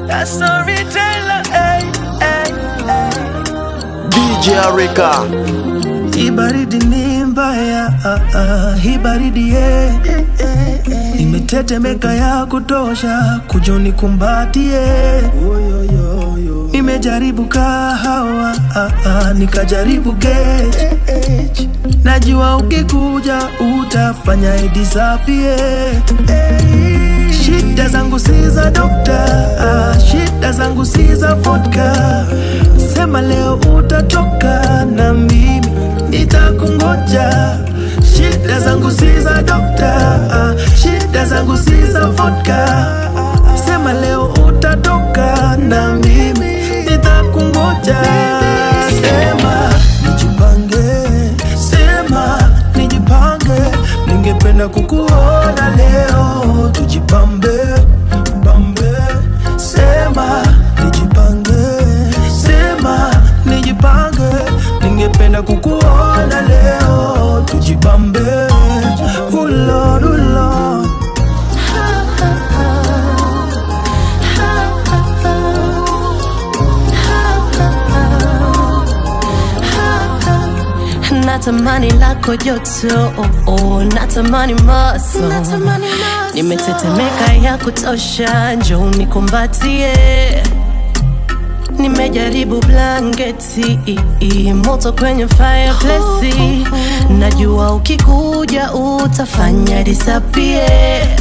a storyteller. Hey, hey, hey. DJ Arika. Hii baridi ni mbaya, ah, ah, hii baridi ye imetetemeka ya kutosha, kujoni kumbatie. Nimejaribu kahawa, ah, ah, nikajaribu gate. Najua ukikuja utafanya idisapie. Shida zangu si za dokta, ah, shida zangu si za vodka. Sema leo utatoka na mimi nitakungoja. Shida zangu si za dokta, ah, shida zangu si za vodka. Sema leo utatoka na mimi nitakungoja. Sema nijipange, sema nijipange, ningependa kukuona leo, tujipambe pambe. Sema nijipange, sema nijipange, ningependa kukuona leo, tujipambe. Oh Lord, oh Lord. natamani lako joto oh, oh, natamani maso nimetetemeka ya kutosha njo nikumbatie nimejaribu blanketi moto kwenye fireplace najua ukikuja utafanya disapie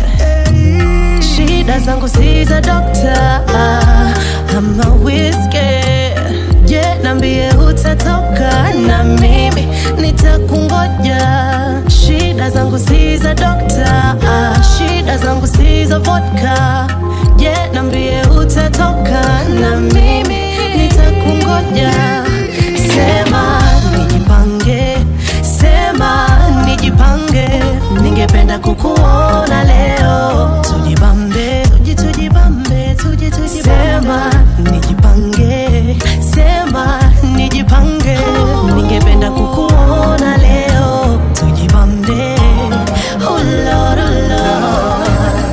shida zangu si za dokta ama wiske je nambie utatoka na mimi nitakungoja shida zangu si za dokta shida zangu si za vodka je nambie utatoka na mimi nitakungoja sema nijipange sema nijipange ningependa kukuona leo tujibambe tuji tujibambe tuji tujibambe sema nijipange sema nijipange ningependa kukuona leo tujibambe oh Lord, oh Lord.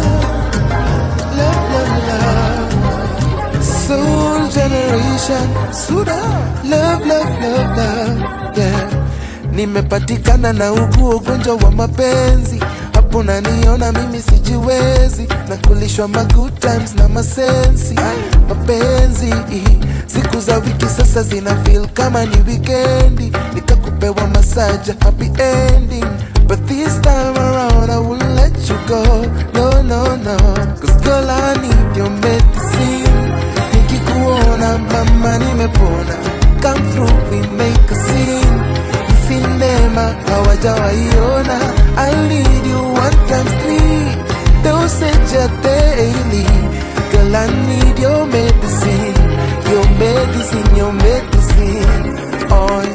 Soul generation Suda Love, love, love, love yeah. Nimepatikana na ugu ugonjwa wa mapenzi hapo naniona mimi sijiwezi na kulishwa ma good times na masensi mapenzi siku za wiki sasa zina feel kama ni wikendi nikakupewa masaja happy ending but this time around I won't let you go no no no cause girl I need your medicine nikikuona mama nimepona come through we make a scene sinema hawajawaiona I need you one times three dosage ya daily girl I need your medicine your medicine your medicine oh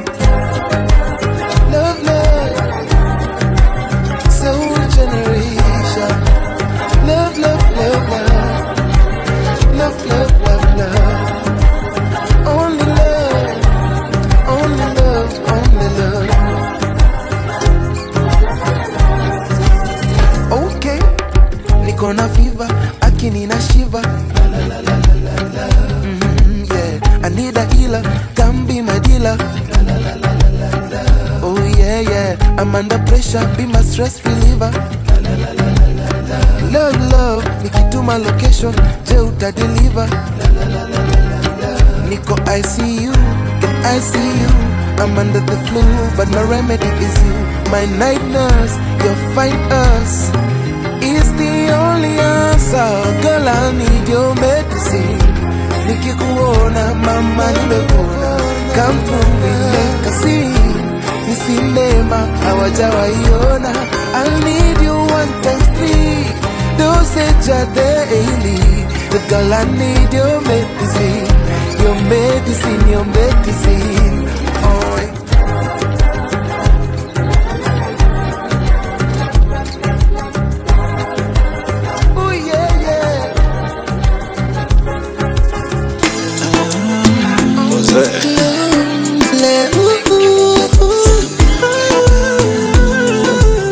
love love soul generation love love love love love love love love only love only love only love okay niko na fever akini na shiva mm, yeah I need a healer come be my dealer oh yeah yeah I'm under pressure be my stress reliever love love nikituma location je utadeliver niko ICU can I see you I'm under the flu but my remedy is you my night nurse your fine us is the only answer girl I need your medicine nikikuona mama nimepona come through we make a scene ni sinema hawajawaiona I need you one times three dosage ya daily the girl I need your medicine your medicine your medicine oh Oh yeah yeah What's that?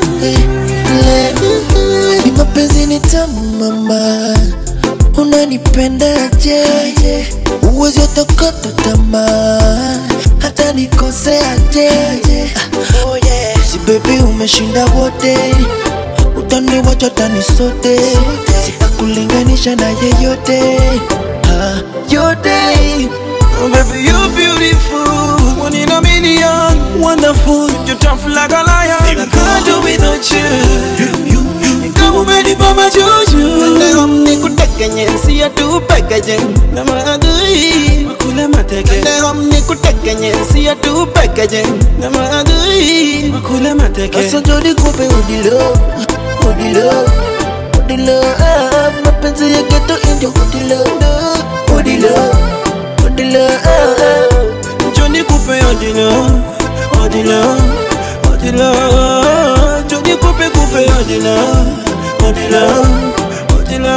ni mapenzi ni tamu mama unanipenda nipendaje uwezi otokota tamaa hata nikoseaje oh yeah. si bebi umeshinda wote utaniwacha tani sote sitakulinganisha na yeyote ah, yote Oh, baby, you're beautiful. One in a million. Wonderful. You're tough like a lion. I can't do without you. Kama umenibamba juju. Leo nikutekenye, siya tu pekeje. Na maadui. Makule mateke. Leo nikutekenye, siya tu pekeje. Na maadui. Makule mateke. Sasa jodi kupe udilo. Udilo. Udilo. Ah, mapenzi ya geto indio udilo. Udilo. Odila, Johnny Coupe Odila, Odila, Odila, Johnny Coupe Coupe Odila, Odila, Odila.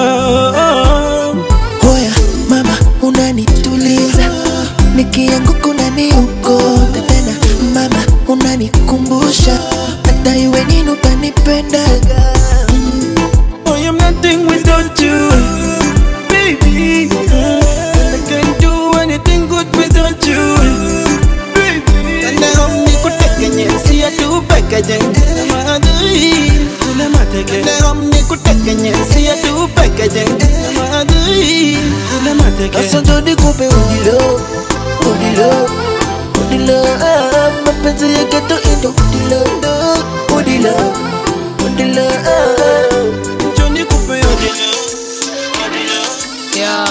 Hoya mama, unanituliza nikianguka unaniokota tena mama, unanikumbusha hata iwe nini utanipendaga. I am nothing without you, baby. I can't do anything good without you, baby. And I hope nikutekenye, siya tu pekeje. Na maadui, kule mateke. And I hope nikutekenye, siya tu pekeje. Na maadui, kule mateke. Sasa ndo nikupe udilo, udilo, udilo. Ah, mapenzi ya geto indo udilo, udilo, udilo. Ah, ndo nikupe udilo, udilo. Yeah.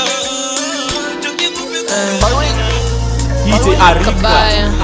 DJ Arika. kabaya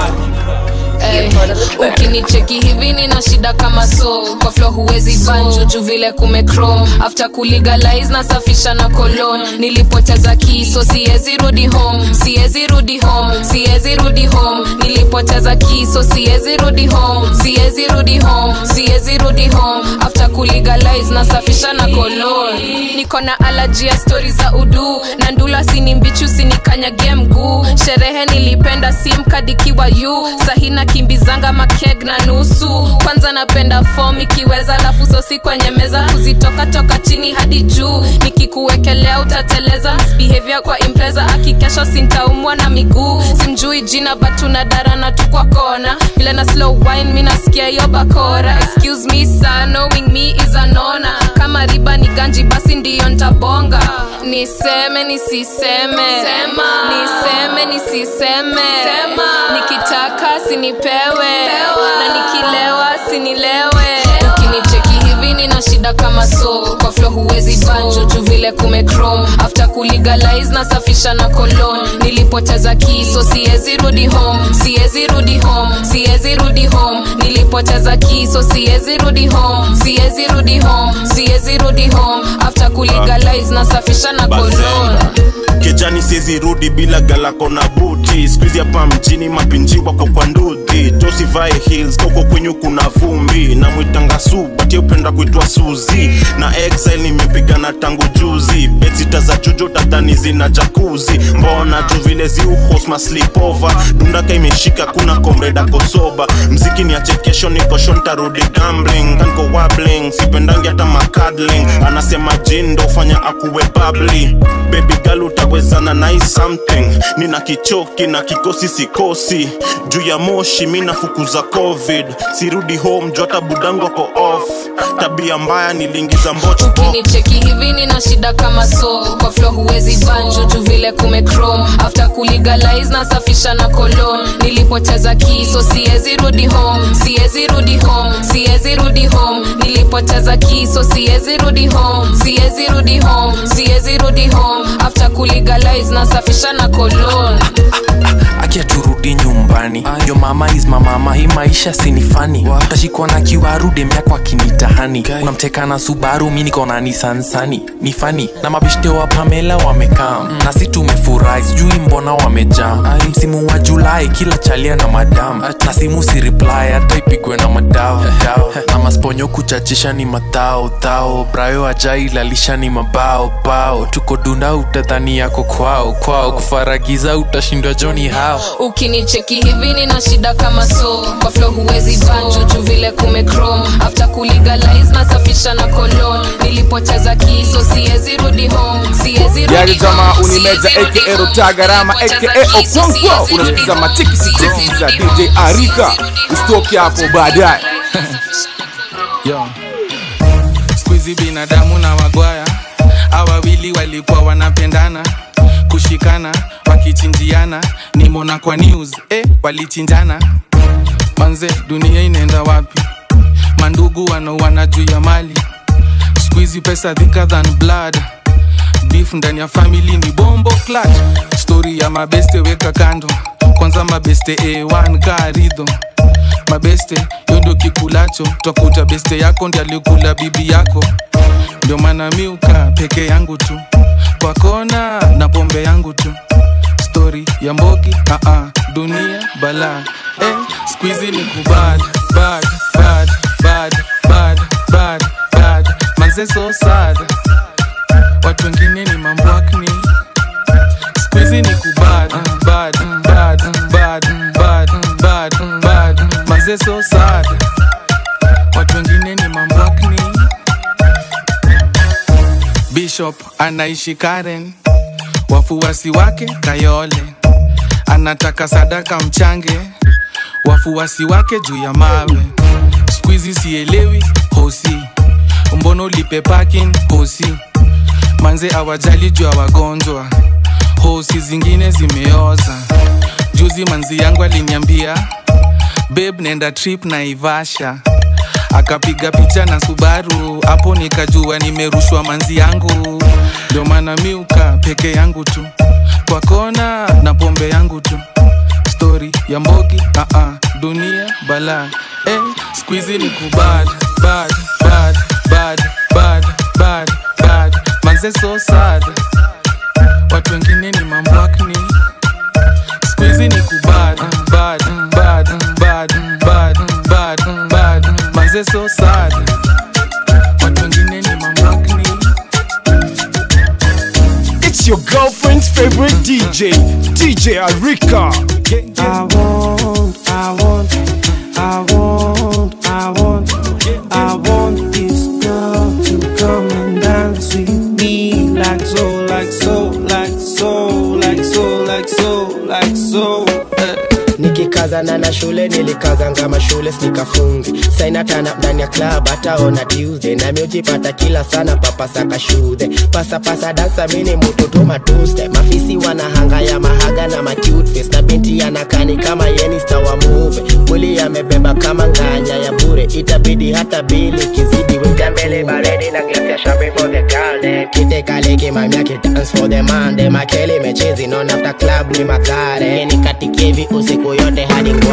Ey, ukinicheki hivi nina shida kama so kwa flo huwezi banjo juu vile kumechrome after kulegalize nasafisha na kolon nilipoteza kiso siwezi rudi home siwezi rudi home siwezi rudi home nilipoteza kiso siwezi rudi home siwezi rudi home siwezi rudi home after kulegalize nasafisha na kolon niko na alaji ya stori za udu na ndula sini mbichu sinikanyagie mguu sherehe nilipenda simkadikiwa yu sahina kimbizanga makeg na nusu kwanza napenda fom ikiweza lafu sosi kwenye meza kuzitoka toka chini hadi juu nikikuwekelea utateleza behavior kwa impreza akikesha sintaumwa na miguu simjui jina batuna darana tu kwa kona vile na slow wine mi nasikia hiyo bakora excuse me sir knowing me is anona kama riba ni ganji basi ndiyo ntabonga niseme nisiseme Sema. niseme nisiseme Sema. nikitaka sinipewe na nikilewa sinilewe ukinicheki hivi nina shida kama so kwa flo huwezi banjo juu vile kumechrome after kulegalize nasafisha na kolon nilipoteza kiso siwezi rudi home siwezi rudi home siwezi rudi home nilipoteza kiso siwezi rudi home siwezi rudi home siwezi rudi home after kulegalize nasafisha na kolon kijani siezi rudi bila galako na buti skuizi hapa mjini mapinji wako kwa nduthi josivae hills koko kwenyu kuna vumbi na mwitanga su bati upenda kuitwa suzi na exile nimepigana tangu juzi betsita za jujo tadhani zina jakuzi mbona juu vile ziuhosma slipova dundaka imeshika kuna komreda kosoba mziki ni achekesho nikosho ntarudi gambling kanko wabling sipendangi hata makadling anasema jindo fanya akuwe babli baby girl utawezana nai something nina kichoki na kikosi sikosi juu ya moshi mi nafukuza covid sirudi home juu hata budangu ako off tabia mbaya niliingiza mboch ukinicheki hivi nina shida kama so kwa flo huwezi banjo juu vile kumechrome after kulegalize nasafisha na kolon nilipoteza kiso siwezi rudi home siwezi rudi home siwezi rudi home nilipoteza kiso siwezi rudi home siwezi rudi home siwezi rudi home after kulegalize nasafisha na kolon akia turudi nyumbani yo mama is mamama hii maisha sinifani tashikwa na kiwaru demyako akinitahani unamteka na subaru mi niko na nisansani ni fani na mabishte wa pamela wamekaa na si tumefurahi nimefurahi sijui mbona wamejam msimu wa julai kila chalia na madam na simu si reply hata ipigwe na madao dao. na masponyo kuchachisha ni matao tao brayo ajailalisha ni mabao bao tuko dunda utadhani yako kwao kwao kufaragiza utashindwa joni hao ukinicheki hivi nina shida kama so kwa flo huwezi banjo juu vile kumecrom after kulegalize nasafisha na kolon nilipoteza kiso siwezi rudi home siwezi rudi yari jamaa home, unimeza siwezi rudi aka home. rotagarama Nilipoteza aka kiso, okonkwo siwezi rudi unasikiza home, matikisitikisi siwezi za rudi dj home, arika siwezi rudi home. ustoki hapo baadaye yo skuizi binadamu na wagwaya awawili walikuwa wanapendana kushikana wakichinjiana nimona kwa news eh, walichinjana manze dunia inaenda wapi mandugu wanauana juu ya mali skuizi pesa thicker than blood beef ndani ya famili ni bombo clutch stori ya mabeste weka kando kwanza mabeste a1 karidho mabeste yo ndio kikulacho twakuta beste yako ndi alikula bibi yako ndio maana miuka peke yangu tu kwa kona na pombe yangu tu stori ya mbogi aa dunia bala eh, skuizi ni kubad bad bad bad bad bad bad manze so sad watu wengine ni mambwakni skuizi ni kubad bad bad bad bad bad bad manze so sad watu wengine ni mambwakni bishop anaishi karen wafuasi wake kayole anataka sadaka mchange wafuasi wake juu ya mawe skuizi sielewi hosi mbono lipe parking hosi manze awajali juu ya wagonjwa hosi zingine zimeoza juzi manzi yangu aliniambia beb nenda trip na ivasha akapiga picha na subaru hapo nikajua nimerushwa manzi yangu ndio maana miuka peke yangu tu kwa kona na pombe yangu tu stori ya mbogi aa dunia bala eh, skuizi ni kubad bad bad bad bad bad bad manze so sad watu wengine ni mambwakni skuizi ni kubad bad bad bad bad bad bad manze so sad watu wengine ni mambwakni It's your girlfriend's favorite DJ, DJ Arika. I want, I want, I want, I want, I want this girl to come and dance with me like so, like so, like so, like so, like so, like so. eh. nikikazana na shule nilikazanga mashule nikafungi sainatana ndani ya club hataona tuesday nami ujipata kila sana papasaka shudhe pasapasa dansa mini mutoto matuste mafisi wanahanga ya mahaga na macute face na binti yanakani kama yenista wa muve mwili yamebeba kama nganya ya bure itabidi hata bili kizidi weka mbele baredi na glasi ya champagne for the girl dem kite kale kimamia kidance for the man dem akeli mechezi non after club ni makare nikatikie hivi usiku yote hadi ngware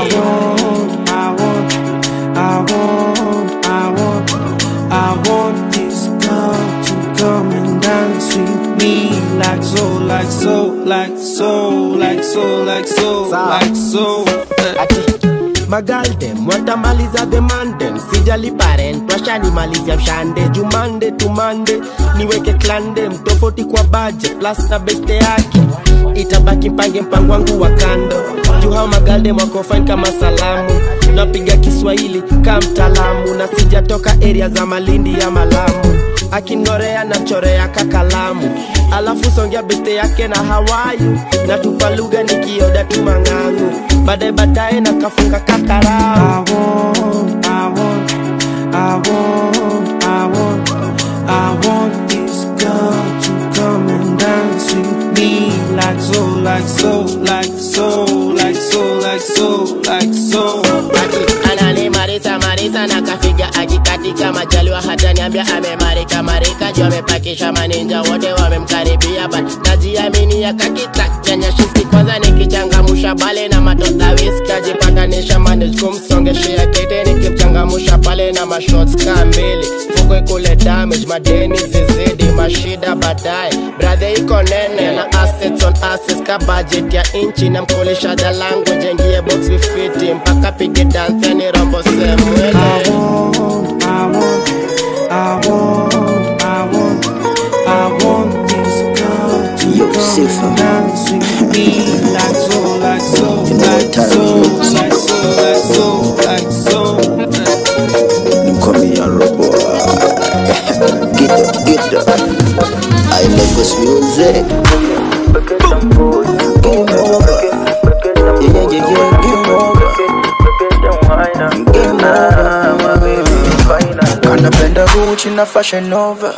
I want, I want, I want, I want this girl to come and dance with me like so, like so, like so, like so, like so, like so. eh. ati magaldem watamaliza the mandem sijali parent washanimalizia mshande jumande tumande niweke klandem tofauti kwa budget plus na beste yake itabaki mpange mpango wangu wa kando juu hao magaldem wako fine kama salamu napiga kiswahili ka mtaalamu na sijatoka area za malindi ya malamu akinorea na mchorea kakalamu alafu songea beste yake na hawayu na tupa lugha nikioda tu mang'angu baadaye baadaye na kafunga kakarau I want, I want, I want, I want, I want this girl to come and dance with me like so, like so, like so, like so, like so, like so. Ati, ananimarisa marisa na kafiga akikatika majaliwa hata niambia amemarika marika juu amepakisha maninja wote wamemkaribia but najiamini akakita chanya shiski kwanza nikichangamusha bale na matota wiski ajipatanisha manage kumsongeshea kete nikimchangamusha pale na mashots ka mbili fukwe kule damage madeni zizidi mashida baadaye bradhe iko nene na asi assets on assets ka budget ya inchi na mkolesha the language aingie box vifiti mpaka pige dance yani rombo semwele I want, I want, I want this girl to Yo, come Sifa. and dance with me like so, like so, like so, like so, like so, like so. Mkomi ya robo Get up, get up I Lagos music Game over Yeah, yeah, yeah, game over Game over Kanapenda Gucci na Fashion Nova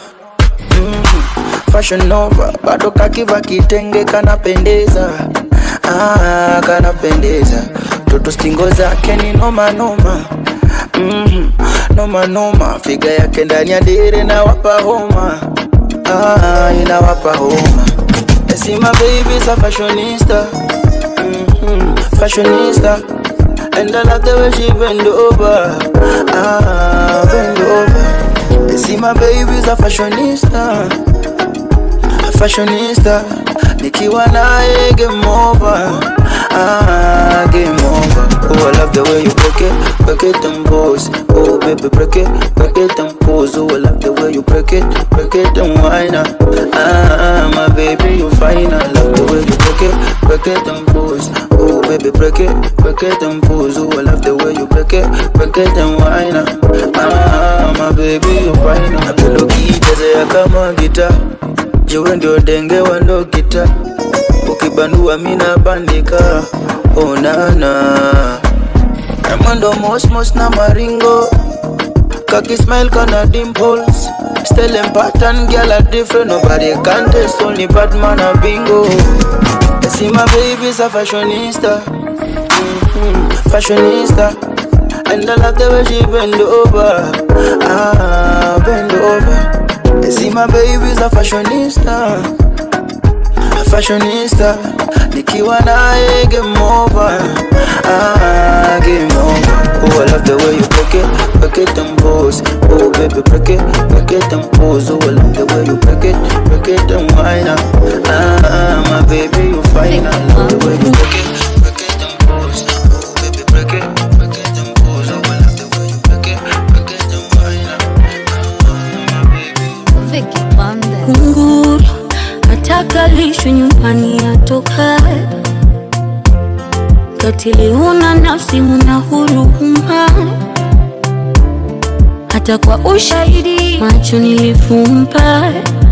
Mhm, Fashion Nova bado kakiva kitenge kanapendeza ah, kanapendeza toto stingo zake ni noma noma mm, noma noma figa yake ndani ya dire na wapa homa ah, inawapa homa see my baby's a fashionista mm-hmm, fashionista and I love the way she bend over ah, bend over you see my baby's a fashionista fashionista nikiwa naye game over ah, game over oh I love the way you break it break it and pose oh baby break it break it and pose oh I love the way you break it break it and whine ah, ah my baby you fine I love the way you break it break it and pose oh baby break it break it and pose oh I love the way you break it break it and whine ah, ah my baby you fine napenda ukiichezea kama gitaa jiwe ndio denge wando kita ukibandua mina bandika onana na mwendo mosmos na maringo kakismile kana dimples Still in pattern, girl are different Nobody can test, only Batman a bingo I see my baby's a fashionista mm-hmm, Fashionista And I love the way she bend over Ah, bend over I see my baby's a fashionista A fashionista Nikiwa naye game over Ah, game over Oh, I love the way you break it Break it and pose Oh, baby, break it Break it and pose Oh, I love the way you break it Break it and whine ah. Ah, my baby, you fine I love the way you break it Break it and pose Oh, baby, break it Break it and pose Oh, I love the way you break it Break it and whine ah. kunguru atakalishwe nyumbani atokae katili huna nafsi huna huruma hata kwa ushahidi macho nilifumba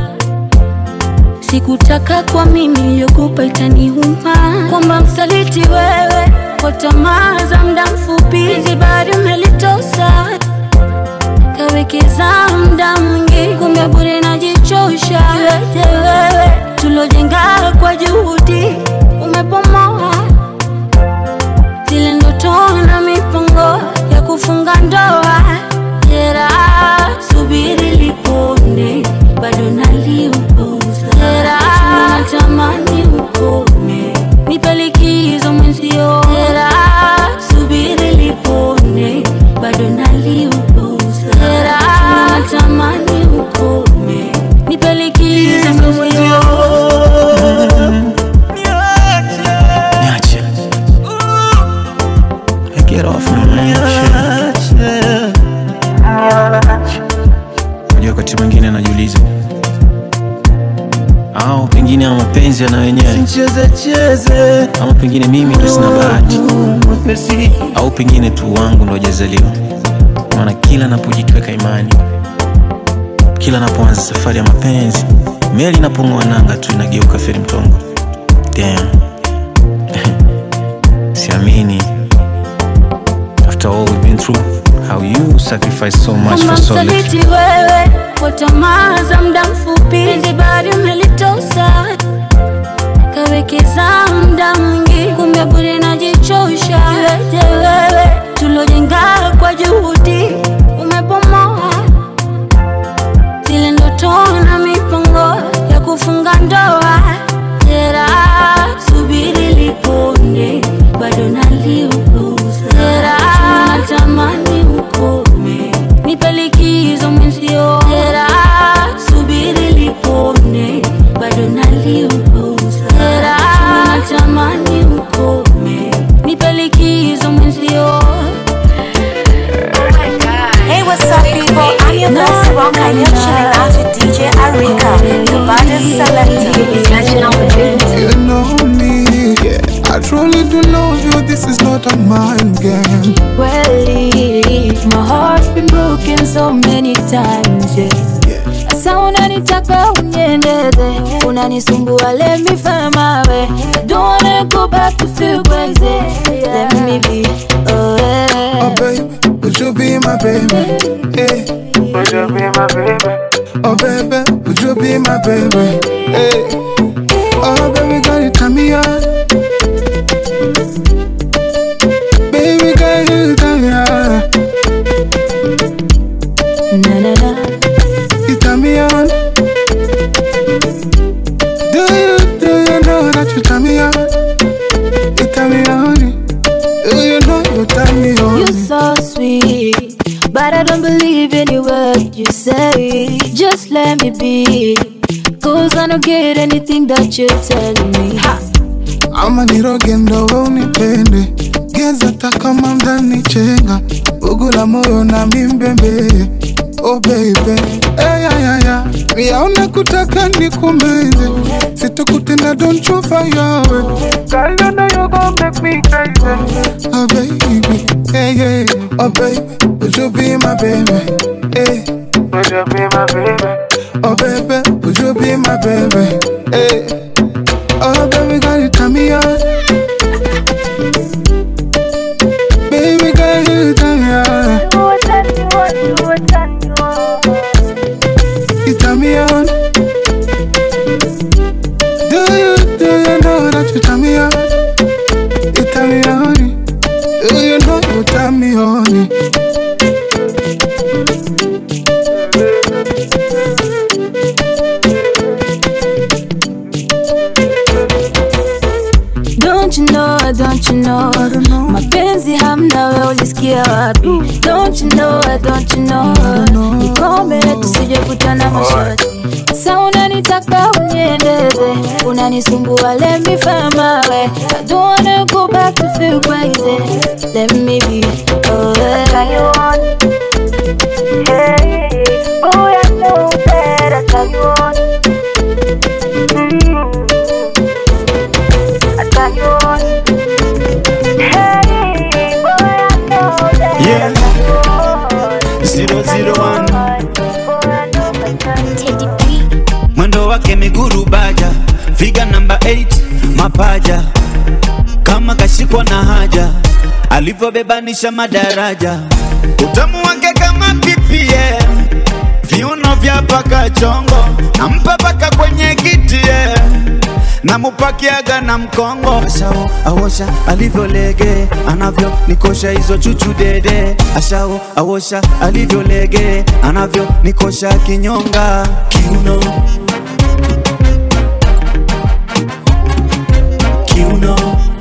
sikutaka kwa mimi iliyokupa itaniuma kwamba msaliti wewe kwa tamaa za mda mfupi zibari umelitosa kawekeza mda mwingi kumbe bure najichosha yote wewe tulojenga kwa juhudi umepomoa zile ndoto na mipango ya kufunga ndoa jera subiri lipone bado naliupuza jera natamani ukome nipe likizo mwenzio jera subiri lipone bado naliupuza jera natamani ukome nipe likizo mwenzio Niache. Get off me, man. Shit. Unajua wakati mwingine anajiuliza au pengine ama mapenzi yana wenyewe Cheze ama pengine mimi tu sina bahati au pengine tu wangu ndo hajazaliwa maana kila napojikiweka imani kila napoanza safari ya mapenzi meli inapong'oa nanga tu inageuka feri mtongo Damn. siamini after all we've been through how you sacrifice so much kwamba for so little msaliti wewe kwa tamaa za mda mfupi zibari umelitosa kawekeza mda mwingi kumbe bure najichosha yote wewe tulojenga kwa juhudi umepomoa zile ndoto na mipango ya kufunga ndoa jera subiri lipone bado naliupuza jera natamani ukome nipe likizo mwenzio jera subiri lipone bado nali not a mind game. Well, my heart's been broken so many times, yeah. Sasa unanitaka unyendeze, unanisumbua, let me find my way. I don't wanna go back to feel crazy. Let me be, oh yeah. Oh baby, would you be my baby? Hey. Would you be my baby? Oh baby, would you be my baby? Hey. Oh baby, girl, you turn me on. Baby girl, you turn me on. Na na na. You turn me on. Do you, do you know that you turn me on? You turn me on. Do you know you turn me on? You're so sweet, but I don't believe any word you say. Just let me be, cause I don't get anything that you're telling me. ama niroge ndo we unipende geza hata kama mdani chenga ugula moyo na mimbembe oh baby hey, yeah, yeah, yeah. miaona kutaka nikumeze situkutenda don't you fire away Girl, you know you gon' make me crazy Oh baby, hey, yeah Oh baby, would you be my baby? Hey Would you be my baby? Oh baby, would you be my baby? Hey Oh baby girl, you turn me on. Baby girl, you turn me on. You turn me on. Do you, do you know that you turn me on? You turn me on. Do you know you turn me on? Don't you know, don't you know mapenzi hamna we ulisikia wapi Don't you know, don't you know nikome tusije kutana mashati Sasa unanitaka unyendeze unanisumbua let me find my way I don't wanna go back to feel crazy Let me be, oh yeah Hey, oh I know that I tell you on I tell you on Hey, boy I know that Yeah. Zero, zero, one. mwendo wake miguru baja figa namba 8 mapaja kama kashikwa na haja alivyobebanisha madaraja utamu wake kama ppm viuno vya paka chongo nampa paka kwenye kiti yeah. namupakiaga na mkongo ashao awosha alivyolege anavyo nikosha hizo chuchu dede ashao awosha alivyolege anavyo nikosha kinyonga kiuno kiuno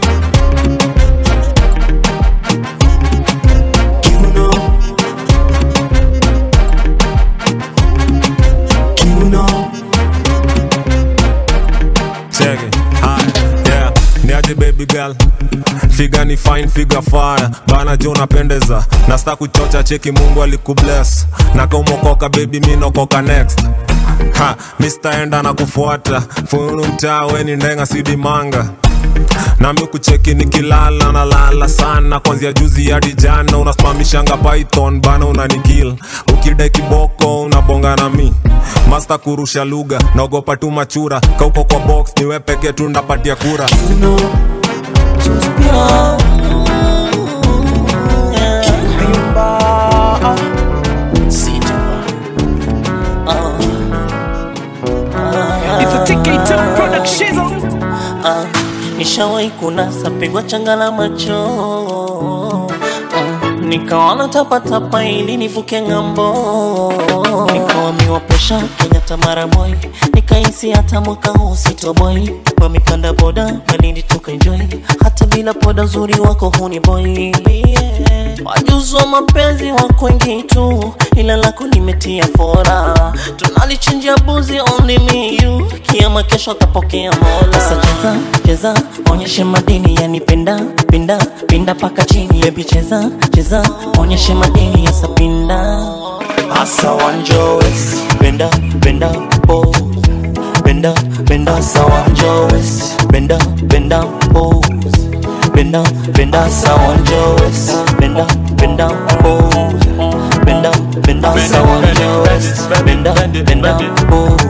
kiuno kiuno Check it. Hi. Yeah. Niaje baby girl figa ni fine figa fire bana jo napendeza nasta kuchocha cheki mungu alikubless na kaumokoka baby mi nokoka next ha mistaenda na kufuata funu mtaa weni ndenga sidimanga nami kucheki nikilala nalala sana kwanzia juzi hadi jana unasimamishanga python bana unanikil ukidai kiboko unabonga na mi masta kurusha lugha naogopa tu machura kauko kwa box niwe peke tu ndapatia kura It's a TK2 production. Ah, nishawahi kunasa pigwa changa la macho mm, nikaona tapatapa ili nivuke ng'ambo nikawamiwa presha kenyatta mara boy nikahisi hata mwaka huu sitoboi wamepanda boda malindi tukaenjoy hata bila poda uzuri wako huni boy yeah. wajuzi wa mapenzi wako wengi tu ila lako limetia fora tunalichinjia buzi only me you kiama kesho atapokea mola sasa cheza cheza onyeshe madini yani penda pinda pinda paka chini baby cheza cheza onyeshe madini yasa pinda asa wanjowes benda benda pose benda benda asa wanjowes benda benda pose bend down, bend down, sound your waist. Bend down, bend down, pose. Bend down, bend down, sound your waist. Bend down, bend down, pose.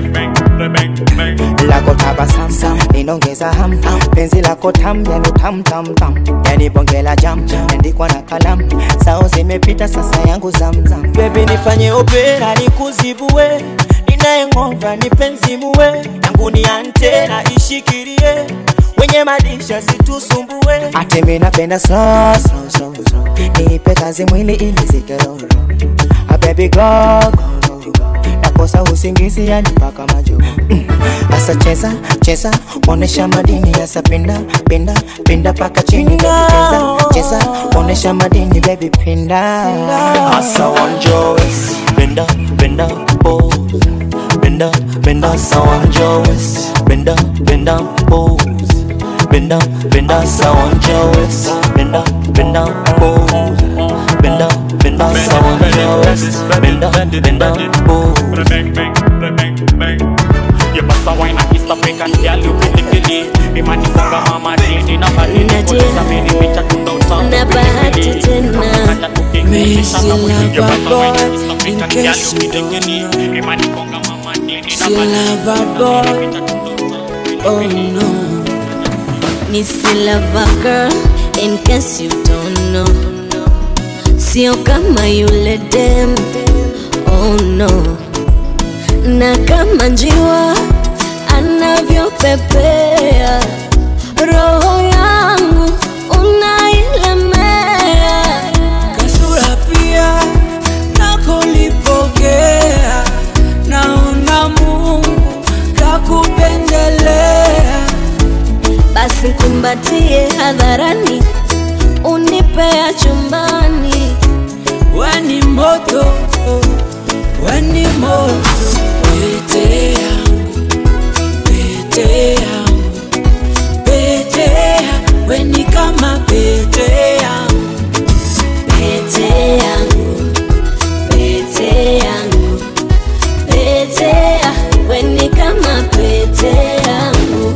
lako tabasamsam linaongeza ham penzi lako tam yani tam tam tam yani bonge la jam andikwa na kalam sao zimepita sasa yangu zamzam Baby nifanye opera nikuzibue ninayeng'ova nipenzimuwe yangu ni antena ishikilie wenye madisha situsumbue ate mi napenda slow, slow, slow, slow. nipe kazi mwili ili zikeroro A baby go, go, go, go. nakosa usingizi yani mpaka majuu mm. asa cheza cheza onesha madini asa pinda pinda pinda paka chini baby cheza cheza onesha madini baby pinda Asa want your waist Bend down, bend down, pose Bend down, bend down, asa want your waist Bend down, bend down, pose Bend down, bend down, asa want your waist Bend down, bend down, pose Bend down, bend down, asa want your waist Bend down, bend down, pose You bust a wine and East African girl, you really really Me man ni funga mama dini na bali ni Nadia. kwa mimi picha tunda utamu na bahati tena Missy lover boy in case you don't know See lover boy Oh no Missy lover girl in case you don't know Sio kama yule dem Oh no Na kama njiwa anavyopepea roho yangu unailemea kasura pia nakolipokea naona mungu kakupendelea basi kumbatie hadharani unipea chumbani weni moto weni moto pete yangu pete yangu pete yangu weni kama pete yangu pete yangu pete yangu pete ya weni kama pete yangu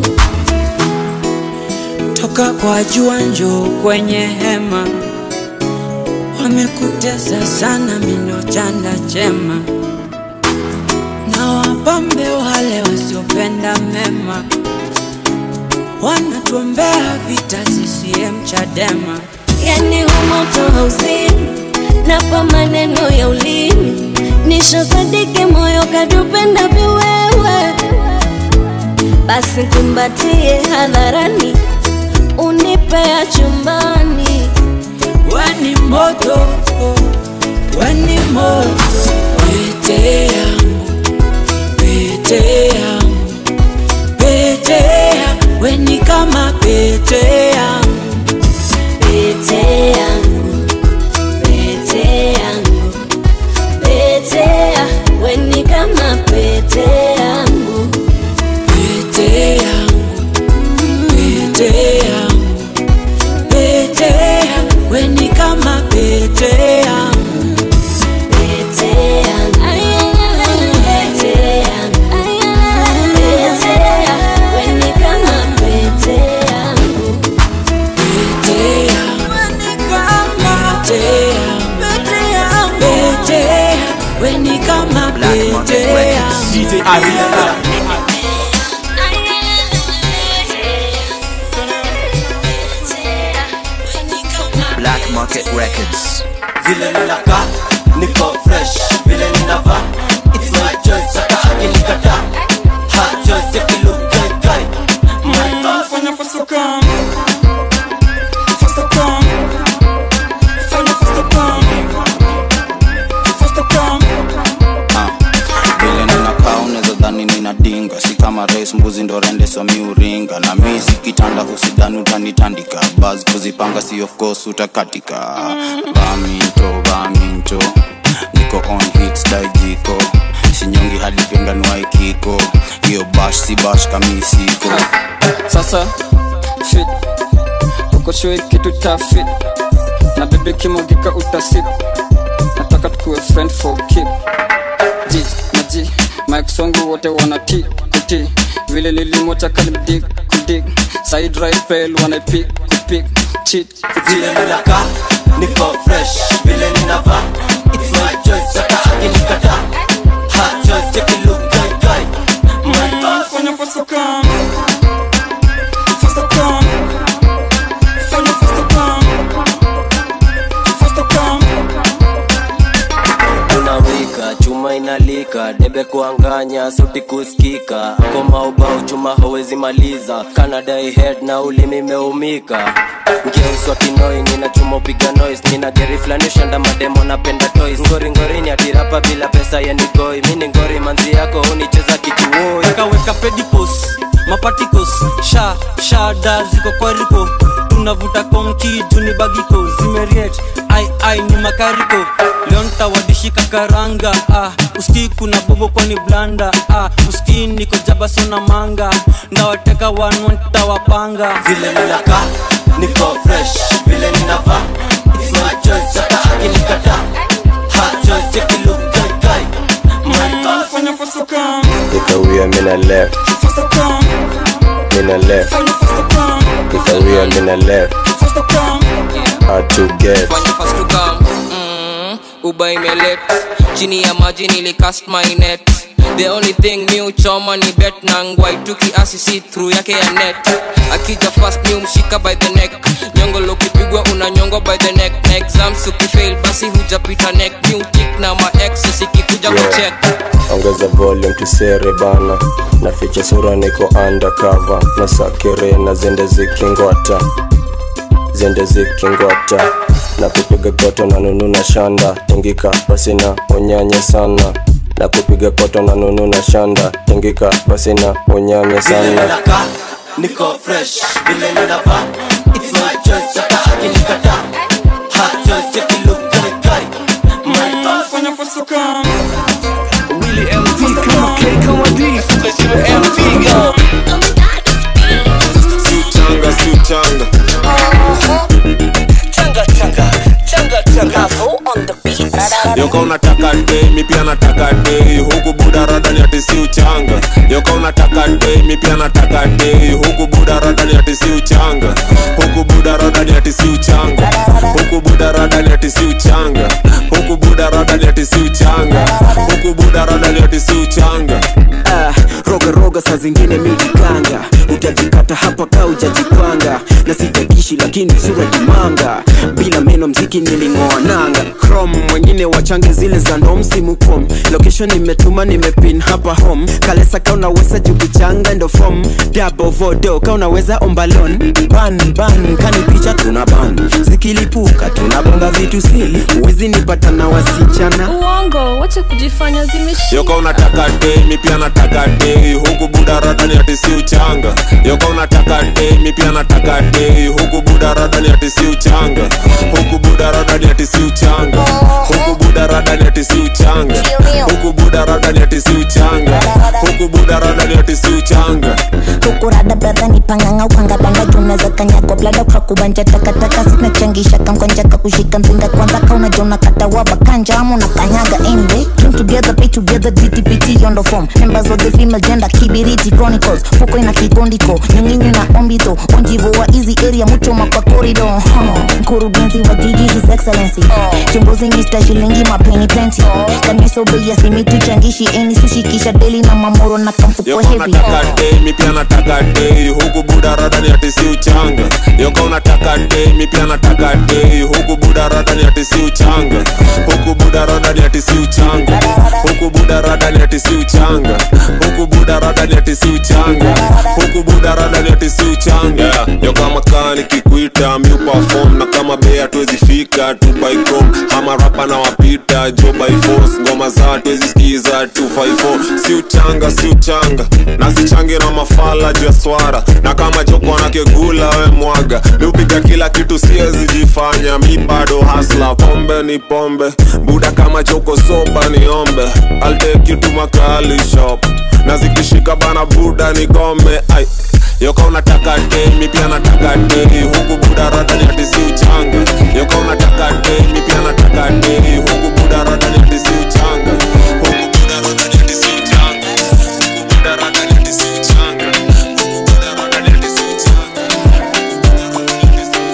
toka kwa jua njoo kwenye hema wamekutesa sana mindo chanda chema na wapambe wale wasiopenda mema wanatuombea vita CCM Chadema yani humoto hauzini napa maneno ya ulimi nishosadiki moyo kadupenda viwewe basi kumbatie hadharani unipea chumbani weni moto weni moto pete yangu pete yangu pete yangu weni kama pete yangu pete yangu pete yangu pete ya weni kama pete yangu pete yangu pete yangu pete yangu weni kama pete yangu pete yangu pete yangu pete ya weni kama pete yangu pete yangu weni kama pete yangu pete yangu pete yangu weni kama pete yangu DJ Arika. Black Market Records. vile ninakaa niko fresh vile ninavaa it's my choice hata akinikata hard choice ya kilukai my boss Fanya faster come Faster come Fanya faster come Faster come vile ninakaa unaweza dhani nina dinga si kama rais mbuzi ndo rende somi uringa na mi si kitanda husidhani utanitandika baz kuzipanga si of course utakatika baminto baminto niko on hits daijiko sinyongi hadi penganuaikiko hiyo bash si bash kamisiko sasa fit uko shoi kitu ta fit na bebe kimogika utasip nataka tukuwe friend for keep ji na ji mike songo wote wana ti kuti vile nilimota kalimdig kudig side right pel wanaipik pick cheat vile ninakaa niko fresh vile ninavaa it's my choice hata akinikata hard choice cheki look kai kai my boss fanya fasta come fasta come fanya fasta come fasta come unawika chuma inalika debe kuanganya suti kusikika koma ubao chuma hawezi maliza kanadai head na ulimi imeumika ngeuswa kinoi nina chuma upiga noise nina geri flani shanda mademo napenda toys ngori ngorini atirapa bila pesa yenigoi mini ngori manzi yako unicheza kituoi kaweka pedipos mapatikos sha shada ziko kwariko tunavuta konki juni bagiko zimeriet ai ai ni makariko leo ntawadishika karanga ah, uski kuna bobo kwani blanda ah, uski niko jabasona manga ndawateka wanwa ntawapanga vile ninakaa niko fresh vile ninavaa it's my choice hata akinikata hard choice cheki look kai kai my boss fanya fasta come Nikawia mina left, fasta come mina left, fanya fasta come nikawia mina left, fasta come hard to get. fanya fast to come mm, uba imelet chini ya maji nilicast my net the only thing mi uchoma ni bet na ngwaitu kiasi si through yake ya net akija fast mi umshika by the neck nyongolo ukipigwa unanyongwa by the neck na exams ukifail basi hujapita neck mi utik na maex sikikuja Yeah. kucheck Ongeza volume tusere bana, na ficha sura niko undercover, na sakere na zende zikingwata, zende zikingwata, na kupiga koto na nunu na shanda, ingika basi na unyanye sana, na kupiga koto na nunu na shanda, ingika basi na unyanye vile sana. ninakaa niko fresh vile ninavaa it's my choice hata akinikata hard choice cheki look kai kai my boss fanya fasta come Willy MV kama K kama D MV go Siuchanga, siuchanga. Changa changa changa changa on the beat yoka unataka dei mi pia nataka dei huku buda radani ati si uchanga yoka unataka dei mi pia nataka dei huku buda radani ati si uchanga huku buda radani ati si uchanga huku buda radani ati si uchanga huku buda radani ati si uchanga huku buda radani ati si uchanga Ah, roga roga saa zingine miujikanga utajikata hapa ka ujajipanga na sitakishi lakini sura kimanga bila meno mziki niling'oa nanga chrome mwengine wachange zile za ndo msimu kom location nimetuma nimepin hapa home kalesa ka unaweza jukuchanga ndo fom dabo vodo ka unaweza ombalon ban ban kani picha tuna ban zikilipuka tunabonga vitu sili uwezi nipata na wasichana uongo wacha kujifanya zimeshi yoka unataka dei mi pia nataka dei huku buda radani ati si uchanga yoka unataka dei mi pia nataka dei huku buda radani ati si uchanga huku buda radani ati si uchanga huku buda radani ati si uchanga huku buda radani ati si uchanga huku buda radani ati si uchanga kukurada bradha ni panganga ukangabanga junaweza kanyagwa blada ukakubanja takataka sinachangisha kamkonja kakushika mzinga kwanza kaunaja unakata waba kanja ama unakanyaga anyway came together pay together dtpt yondo form members of the female gender kibiriti chronicles fuko ina kikondiko nyinginyi na ombito onjivo wa easy area muchoma kwa corridor huh. mkurugenzi wa jiji his excellency chunguzi mr shilingi mapeni plenty kanisobei asimitu changishi eni sushi kisha deli na mamoro na kamfuko yoka heavy unataka dei mi pia nataka dei huku buda radani ati si uchanga yoka unataka dei mi pia nataka dei huku buda radani ati si uchanga huku buda radani ati si uchanga huku buda radani ati si uchanga huku buda radani ati si uchanga huku buda radani ati si uchanga yeah. yoka makani kikuita mi perform na kama bei hatuwezi fika tu by chrome ama rapa na wapita jo by force ngoma za hatuwezi skiza 254 si uchanga si uchanga nasichange na mafala juu ya swara na kama choko anakegula we mwaga mi upiga kila kitu siwezi jifanya mi bado hasla pombe ni pombe buda kama choko soba niombe I'll take you to makali shop na zikishika bana buda ni gome ai yoka unataka dei mi pia nataka dei huku buda radani ati si uchanga yoka unataka dei mi pia nataka dei huku buda radani ati si uchanga huku buda radani ati si uchanga huku buda radani ati si uchanga huku buda radani ati si uchanga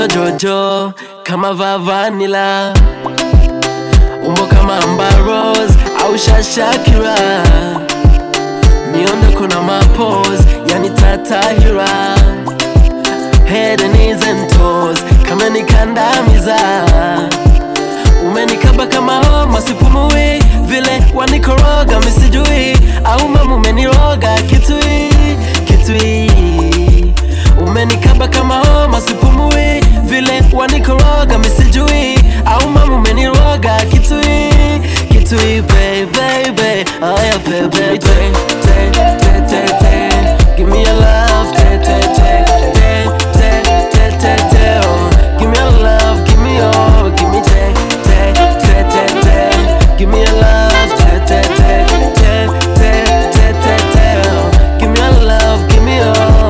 jojo kama vavanila umbo kama ambaros au shashakira miondoko na mapos yani tatahira head and knees and toes kama nikandamiza umenikaba kama homa sipumui vile wanikoroga misijui au mama umeniroga kitui kitui umenikaba kama homa sipumui vile wanikoroga misijui au mama umeniroga kitui kitui baby aya baby te te te te te give me your love te te te te te te te te oh give me your love give me your give me te te te te te give me your love te te te te te te te te oh give me your love give me your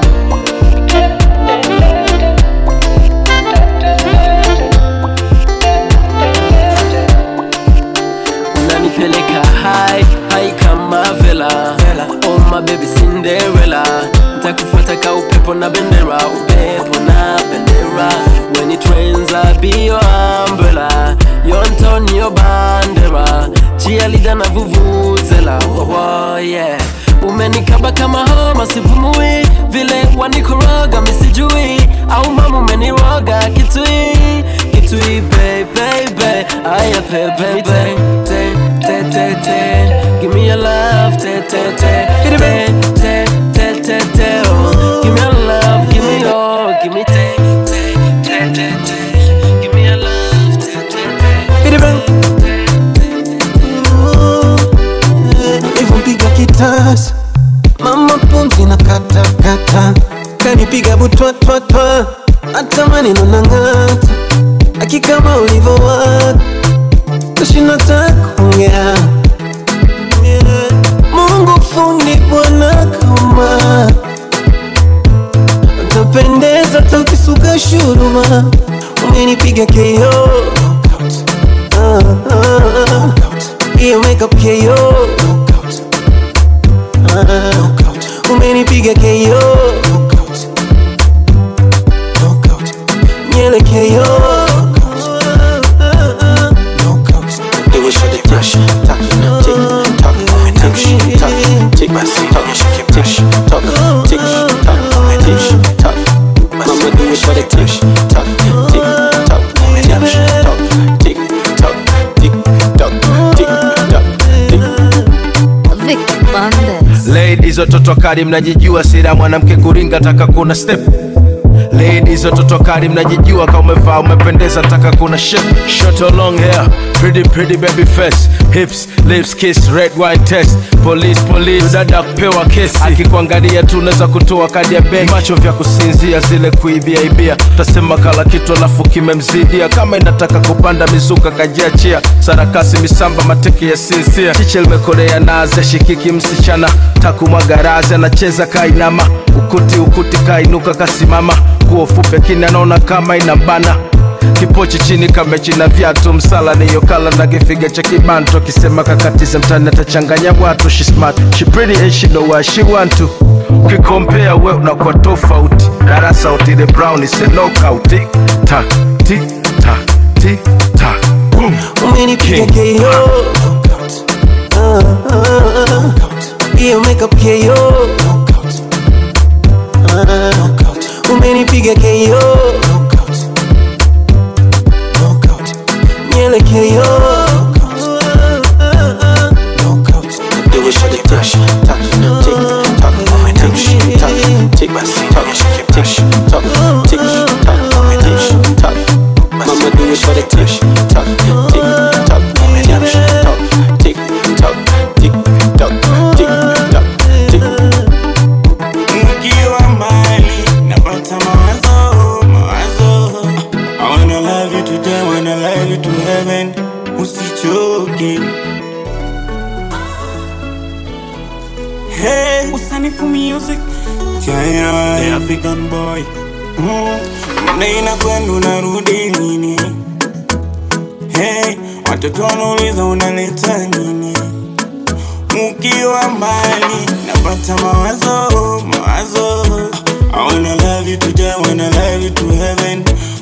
unanipeleka hai hai kama vela oh my baby Cinderella ntakufuata ka upepo na bendera upepo na bendera when it rains I be your umbrella your Antonio Bandera cheerleader na vuvuzela oh, oh, yeah umenikaba kama homa sipumui vile wanikoroga misijui au mama umeniroga kitui kitui baby aya baby te te te te te give me your love te te te te te te te te oh give me your love give me your give me te te te te te give me your love te te Nilivyopiga kitasa mama pumzi na kata kata kanipiga butwatwatwa hata maneno na ng'ata akikama ulivyowaka tashinda takuongea Mungu fundi bwana kama utapendeza takisuka shuruma umenipiga keo Ah, ah, ah. hiyo makeup keo Ah, umenipiga keo nyele keo Do it for the touch, talk, tick, tock, tick, tock, tick, tock, tick, tock, tick, tock, tick, tock. Mama do it for the tick, tock, tick, tock, tick, tock, tick, tock, tick, tock, tick, tock, tick. Vic Bandes. Ladies watoto kali mnajijua sira mwanamke kuringa taka kuna step Ladies watoto kali mnajijua kama umevaa umependeza taka kuna shape Short or long hair pretty pretty baby face hips lips kiss red wine test police police dada kupewa kesi akikuangalia tu unaweza kutoa kadi ya benki macho vya kusinzia zile kuibia ibia tasema kala kitu alafu kimemzidia kama inataka kupanda mizuka kajiachia sarakasi misamba mateke ya sinzia chiche limekorea naze shikiki msichana takumwagarazi anacheza kainama ukuti ukuti kainuka kasimama nguo fupi akini anaona kama inambana kipochi chini kamechina viatu msala niyo kala na kifiga cha kibanto akisema kakatize mtani atachanganya watu she smart she pretty and she know what she want to ukikompea we unakuwa tofauti darasa utile brown is a knockout tik tak tik tak tik tak boom umenipiga keo Ah, ah, ah. hiyo makeup keo Ah, umenipiga keo nyele keo Do it for the touch, talk, tick, tock, tick, tock, tick, tock, tick, tock, tick, tock, tick, tock. Mama do it for the touch, talk, tick, tock, tick, tock, tick, tock, tick, tock, tick, tock, tick. Nikiwa mbali napata mawazo mawazo I wanna love you today, wanna love you to heaven Usichoke Hey, usanifu music China, the African boy mm. Mnaina kwenu narudi lini Hey, watoto wanauliza unaleta nini Mukiwa mbali napata mawazo mawazo I wanna love you today, wanna love you to heaven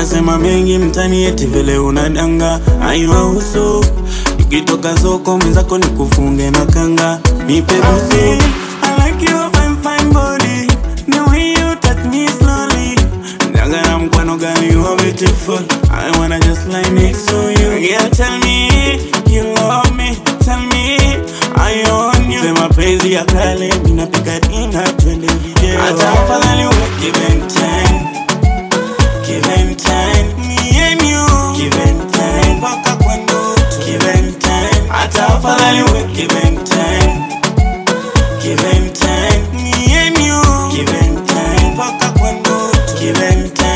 wanasema mengi mtani eti vile unadanga aiwahusu ukitoka soko mwenzako ni kufunge na kanga nipe busi I like your fine fine body the way you touch me slowly Daga na mkwano gani you are beautiful I wanna just lie next to you Girl tell me you love me Tell me I own you Sema penzi ya kale Minapika dina twende video Hata afadhali uwe give and ten Give and ten Me and you Give and ten Paka kwa ndoto Give and ten Hata afadhali uwe give and ten Give and ten Me and you Give and ten Paka kwa ndoto Give and ten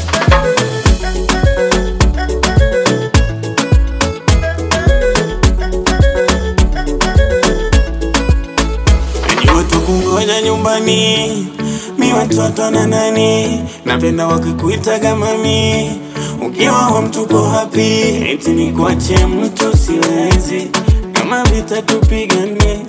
Najua tukungoja nyumbani mi watoto na nani napenda wakikuita kama mi ukiwa home tuko happy eti nikuache mtu siwezi kama vita tupigane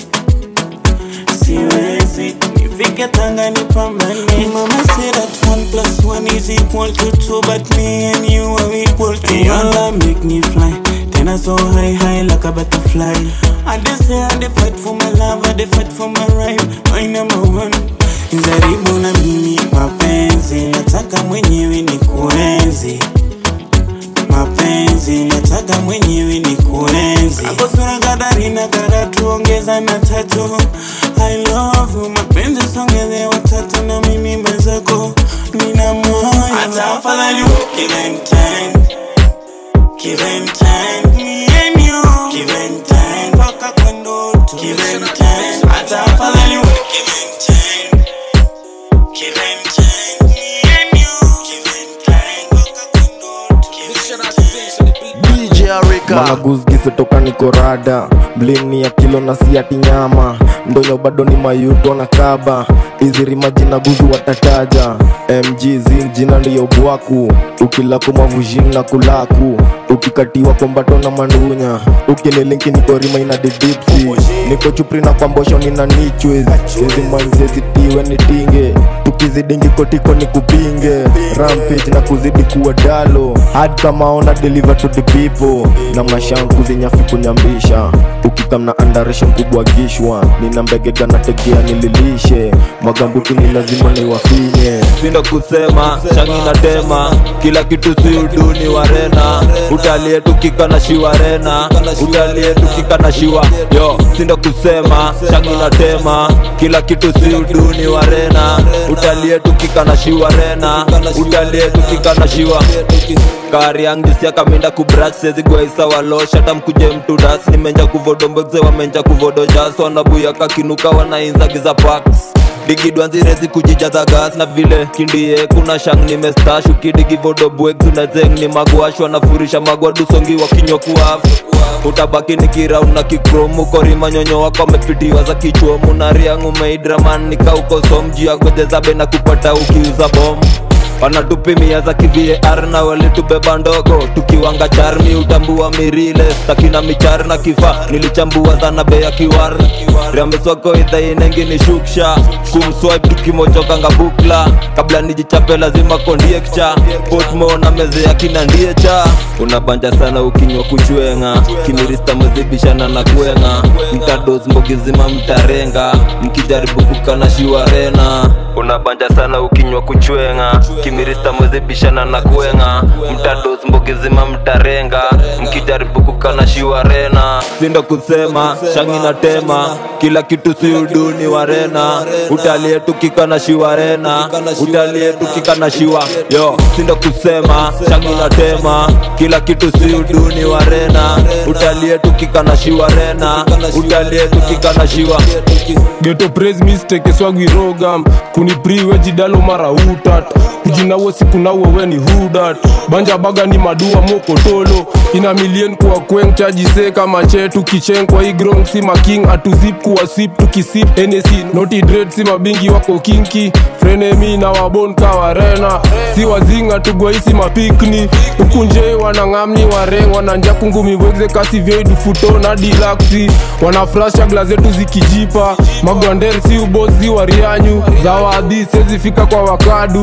siwezi nifike tanga nipambane mama said that one plus one is equal to two but me and you are equal to one your love make me fly tena so high high like a butterfly I dey say I dey fight for my love I dey fight for my right my number one Jaribu na mimi mapenzi nataka mwenyewe ni kuenzi mapenzi nataka mwenyewe ni kuenzi ako sura kadari na karatu ongeza na tatu I love you mapenzi songeze watatu na mimi mwenzako nina moyo hata afadhali give and ten give and ten me and you give and ten mpaka kwa ndoto give and ten hata afadhali give and ten give and ten me and you give and ten mpaka kwa ndoto give and ten DJ Arika Managuzgise toka nikorada Blini ya kilo na siati nyama Ndonyo bado ni mayuto na kaba Iziri majina guzu watataja MG zin jina ndiyo bwaku Ukilaku mavujini na kulaku Ukikatiwa kombato na mandunya Ukinilinki niko rima ina didipsi Niko chupri na kwambosho nina nichwez Hizi manzezi tiwe ni tinge tukizidingi kotiko ni kupinge rampage na kuzidi kuwa dalo hadi kama ona deliver to the people na mashan kuzinyafi kunyambisha ukikamna andaresha mkubwa gishwa nina mbegega na tekea nililishe magambuti ni lazima niwafinye sindo kusema shangi na tema kila kitu si uduni warena utalie tukika na shiwarena utalie tukika na shiwa yo sindo kusema shangi na tema kila kitu si uduni warena utalie tukika na shiwarena utalie tukika na shiwa kari yangisia kaminda kubrach sezigwaisa walosh hata mkuje mtu das nimenja kuvodombeze wamenja kuvodojas wanabuya kakinuka wanainzagiza paks digidwanzirezi kujijaza gas na vile kindie kuna shang nimestash ukidigivodobwek tunazeng ni magwash wanafurisha magwadusongi wakinywa kuafu utabaki ni kiraun na kikromu korima nyonyo wako amepitiwa za kichwomu na riangu meidraman nikaukosom gojezabe na kupata ukiuza bomu wanatupimia za kivar na walitubeba ndogo tukiwanga charmi utambua mirile stakina michar na kifa nilichambua zana bei ya kiwar riambeswako idhainengi ni shuksha kumswipe tukimochokanga bukla kabla nijichape lazima kondiekcha potmo na meze ya kina ndiecha unabanja sana ukinywa kuchwenga kimirista mezibishana na kwenga mtados mbogizima mtarenga mkijaribu kukana shiwarena unabanja sana ukinywa kuchwenga kimirista mwezibishana na kwenga mtados mbogizima mtarenga mkijaribu kukana shiwarena sindo kusema shangi na tema kila kitu si uduni warena utalie tukika na shiwarena utalie tukika na shiwa yo sindo kusema shangi na tema kila kitu si uduni warena utalie tukika na shiwarena utalie tukika na shiwa geto praise mistake swagwirogam kunipriwe jidalo mara utat kujinawo sikunawo weni hudat banja baga ni madua mokotolo ina milien kuwa kweng chajise kama che tukicheng kwa igrong si making atuzip kuwa sip tukisip enesi noti dread si mabingi wako kinki frenemi na wabon kawarena si wazinga tugwaisi mapikni ukunje wanangamni wareng wananja kungumi wegze kasi vyeidufuto na dilaksi wanafrasha gla zetu zikijipa magwander si ubozi warianyu zawadhi sezifika kwa wakadu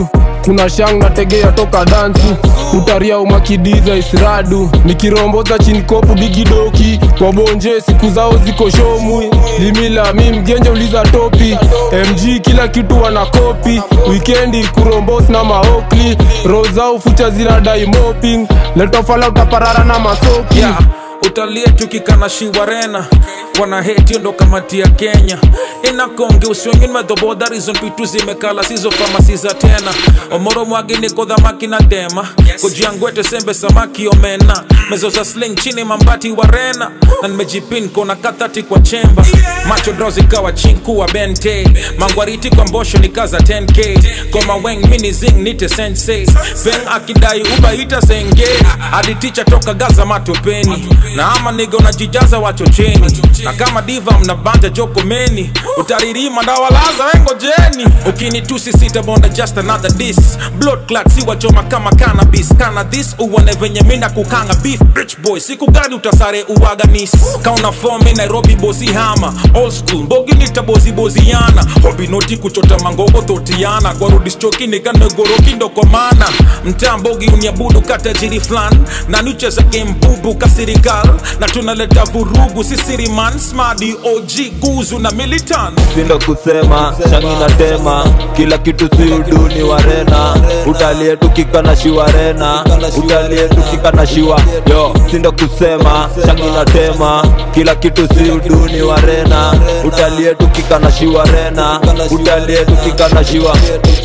kuna shang nategea toka dansi utaria umakidiza isradu nikiromboza chini kopu digidoki wabonje siku zao ziko shomwi limila mi mgenje uliza topi mg kila kitu wana kopi wikendi kurombos na maokli rozao fucha zinadai moping letofala utaparara na masoki yeah. utalie tukikana shiwarena wana heti ndo kamati ya kenya inakonge uswengin medhoboda rizon pitu zimekala sizo famasi za tena omoro mwagi niko dhamaki na dema kojiangwete sembe samaki omena mezo za sling chini mambati warena na nimejipin kona kathati kwa chemba macho draw zikawa chinku bente mangwariti kwa mbosho nikaza 10k koma weng mini zing nite sensei beng akidai ubaita senge hadi ticha toka gaza matopeni na ama niga unajijaza wachocheni na kama diva mnabanja jokomeni utaririma ndawalaza wengojeni ukinitusi sitabonda just another dis blood clot si wachoma kama cannabis kana this uone venye mina kukanga beef rich boy siku gani utasare uwaganis kauna fomi nairobi bosi hama old school mbogi nitaboziboziana hobi noti kuchota mangogo thotiana gwarudischoki nikanegoroki ndokomana mtaa mbogi uniabudu katajiri flan na nucheza game bubu kasirikal na tunaleta vurugu sisiriman smadi og guzu na militan sindo kusema shangi na tema kila kitu si uduni warena utalie tukika na shiwarena utalie tukika na shiwa yo sindo kusema shangi na tema kila kitu si uduni warena utalie tukika na shiwarena utalie tukika na shiwa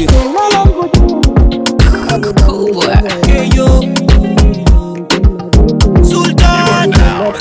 Sultan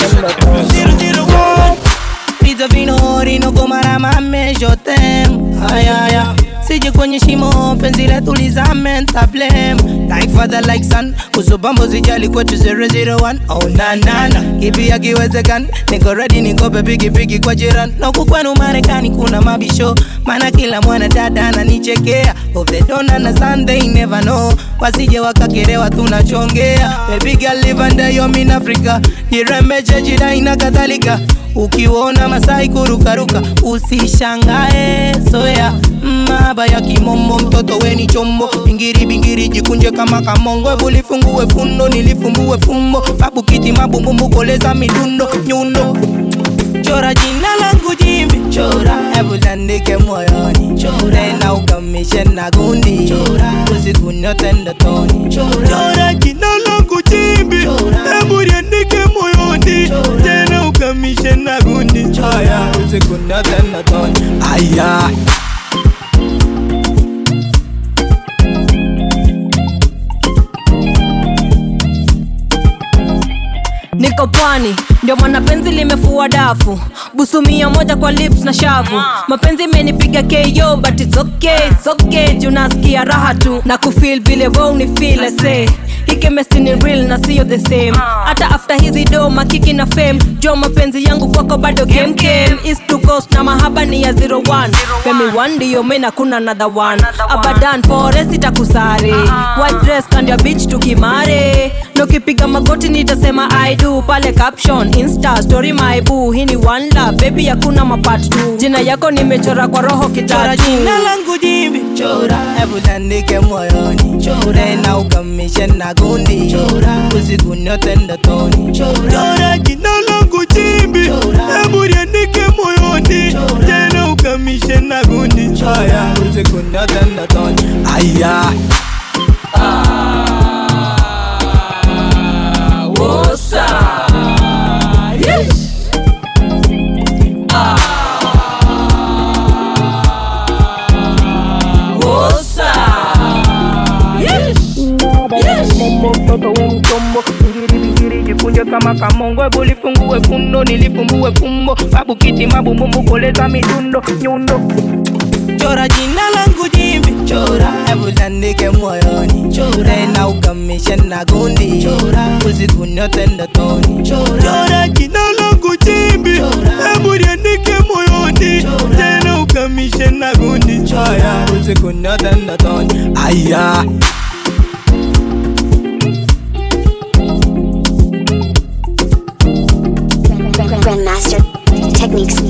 001 Pizza vino horino komara mame je t'aime Aya aya Sije kwenye shimo penzi letu lizame ntablem Like father like son Usubambo zijali kwetu 001 Oh na na na Kipi akiwezekani Niko ready niko pigi pigi kwa jirani Na huku kwenu Marekani kuna mabisho Maana kila mwana dada ananichekea Hope they don't understand they never know Wasije wakakerewa tunachongea Baby girl live under your mean Africa Jirembeche jidai na kadhalika ukiona masai kurukaruka usishangae soya maba ya kimombo mtoto weni chombo bingiri bingiri jikunje kama kamongo ebu lifungue fundo nilifumbue fumbo babu kiti mabumbumbu koleza midundo nyundo chora jina langu jimbi chora hebu landike moyoni tena ukamishe na gundi usiku nyote ndotoni chora jina langu jimbi hebu liandike moyoni tena ukamishe na gundi aya usiku nyote ndotoni aya niko pwani ndio maana penzi limefua dafu busu mia moja kwa lips na shavu mapenzi imenipiga ko but it's okay, it's okay juu nasikia raha tu na kufil vile we unifil say hii chemistry ni real na sio the same hata after hizi do makiki na fame jo mapenzi yangu kwako bado game game east to coast na mahaba ni ya 01 femi one ndio mena kuna another one abadan forest itakusare white dress kando ya beach tukimare nokipiga magoti nitasema i do pale caption insta story my boo hii ni one love baby hakuna mapart tu jina yako nimechora kwa roho chora kitatu jina langu jimbi chora hebu landike moyoni tena ukamishe na gundi usiku nyote ndotoni chora jina langu jimbi hebu liandike moyoni tena ukamishe na gundi aya usiku nyote ndotoni aya Wosa. Yes. Wosa. Yes. mtoto we mchombo ngiri bingiri jikunje kama kamongo ebu lifungue fundo nilifumbue fumbo babu kiti mabumbumbu koleza midundo nyundo chora jina langu jimbi chora hebu landike moyoni tena ukamishe na gundi usiku nyote ndotoni chora jina langu jimbi hebu liandike moyoni tena ukamishe na gundi aya usiku nyote ndotoni aya Grandmaster Techniques.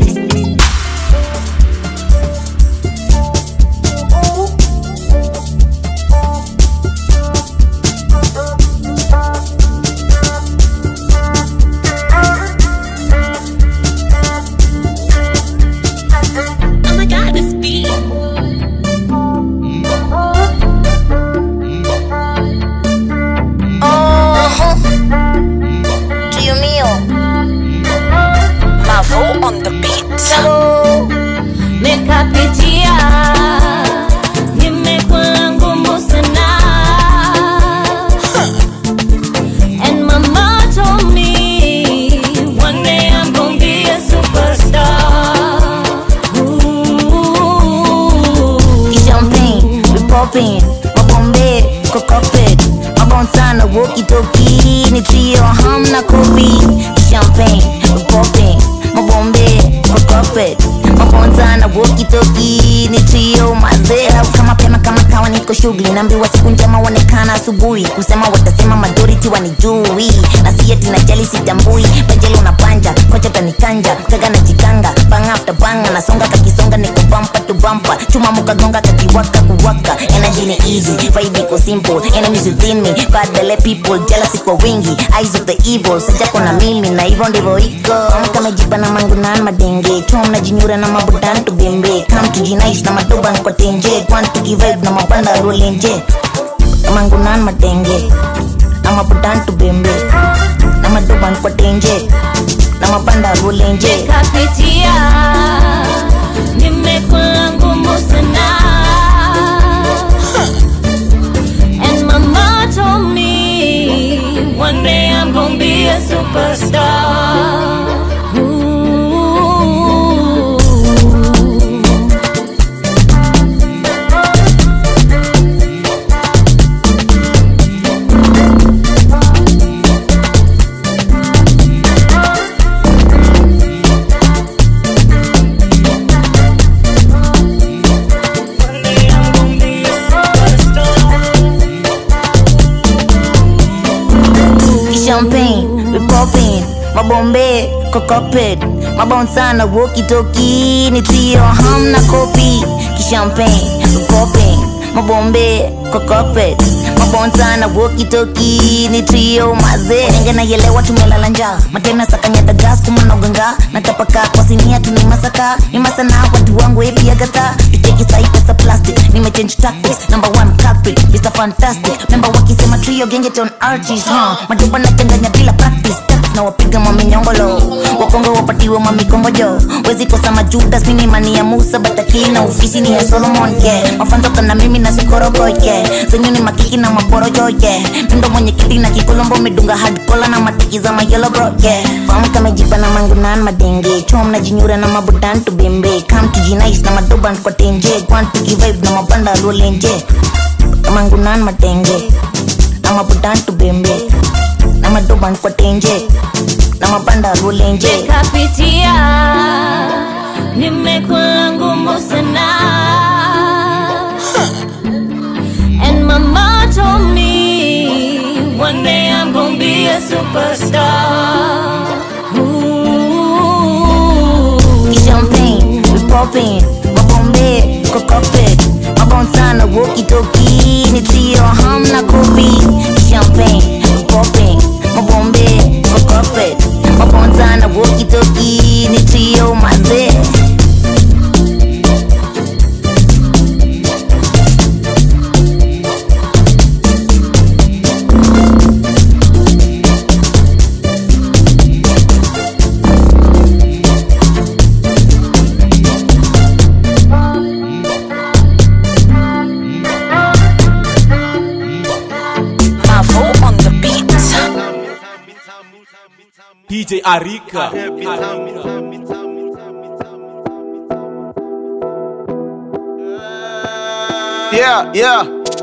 kokopet mabon sana wokitoki ni trio hamna kopi champagne popping mabombe kokopet mabon sana wokitoki ni trio mazea kama pema kama kawa niko shughuli naambiwa siku njema onekana asubuhi kusema watasema majority wanijui na sieti na jali sitambui pajelo na panja kocha tanikanja kaga na jikanga bang after bang nasonga kakisonga niko bumper to bumper chuma mukagonga kakiwaka kuwaka energy ni easy vibe iko simple enemies within me bad belle people jealousy kwa wingi eyes of the evil sajako na mimi na hivyo ndivyo iko kama jipa na mangu na madenge chuma mnajinyura na mabudan to bembe come to jinaish na madoba kwa tenje want to give vibe na mapanda rolenje mangu na madenge na mabudan to bembe na madoba kwa tenje na mapanda rolenje kapitia nimekula ngumu sana and mama told me one day i'm gonna be a superstar Ooh. champagne we popping mabombe kokopet mabon sana wokitoki ni trio hamna kopi kishampagne we popping mabombe kokopet mabon sana wokitoki ni trio maze nenge naielewa tumelala njaa matena sakanyata gas kumanoganga natapaka kwa sinia tunimasaka nimasana watu wangu epiagata tucheki sai pesa plastic nimechange tactics number one culprit Mr. Fantastic member wakisema trio gengeton artist huh? majuba nachanganya bila practice Taps na wapiga maminyongolo wakongo wapatiwe mamikongojo wezi kosa majudas mini mani ya musa batakili na ofisi ni ya solomon ke mafanzoka na mimi na sikorogoike zenyu ni makiki na maporojoye mindo mwenye kiti na kikolombo medunga hadkola na matiki za mayelo bro yeah. famu kamejipa na mangunan madenge chom na jinyura na mabudan tu bembe kam tujinais na madoban kwa tenje kwan tukivibe na mabanda rolenje mangunan matenge na mabudan tu bembe na madoban kwa tenje na mabanda rolenje kapitia nimekula ngumu sana and mama told me one day i'm gonna be a superstar Ooh. champagne we popping mabombe kokopet mabon sana wokitoki ni trio hamna kopi champagne we popping mabombe kokopet mabon sana wokitoki ni trio mazee Mavo on the beat. DJ Arika. Yeah, yeah.